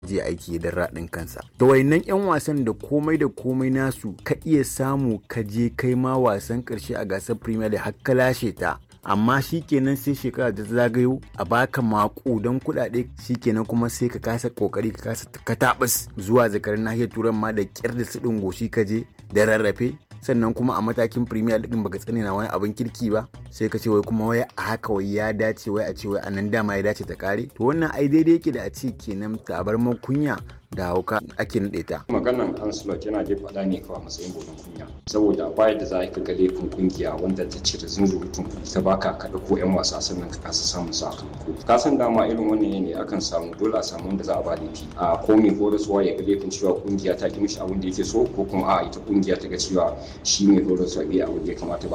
je aiki don raɗin kansa da wayannan 'yan wasan da komai da komai nasu ka iya samu ka je kai ma wasan ƙarshe a gasar premier league har ka lashe ta amma shikenan sai shekara ta zagayo a baka makudan kuɗaɗe shikenan kuma sai ka kasa kokari ka kasa katabas zuwa zakarin nahiyar turan ma da kyar da su goshi ka je da rarrafe sannan kuma a matakin premier league baka tsane na wani abin kirki ba sai ka ce wai kuma wai a haka wai ya dace wai a ce wai a nan dama ya dace ta kare to wannan ai daidai yake da a ce kenan tabar kunya da hauka ake naɗe ta. maganan Ancelot yana dai faɗa ne kawai matsayin bodin kunya saboda baya da za a ga laifin kungiya wanda ta cire zunzurutun kuɗi ta baka ka ko 'yan wasa sannan ka kasa samun sakamako ka san dama irin wannan ne akan samu dole a samu wanda za a ba laifi a ko mai horaswa ya ga laifin cewa kungiya ta ki mishi abin da yake so ko kuma a ita kungiya ta ga cewa shi mai horaswa bai abin da ya kamata ba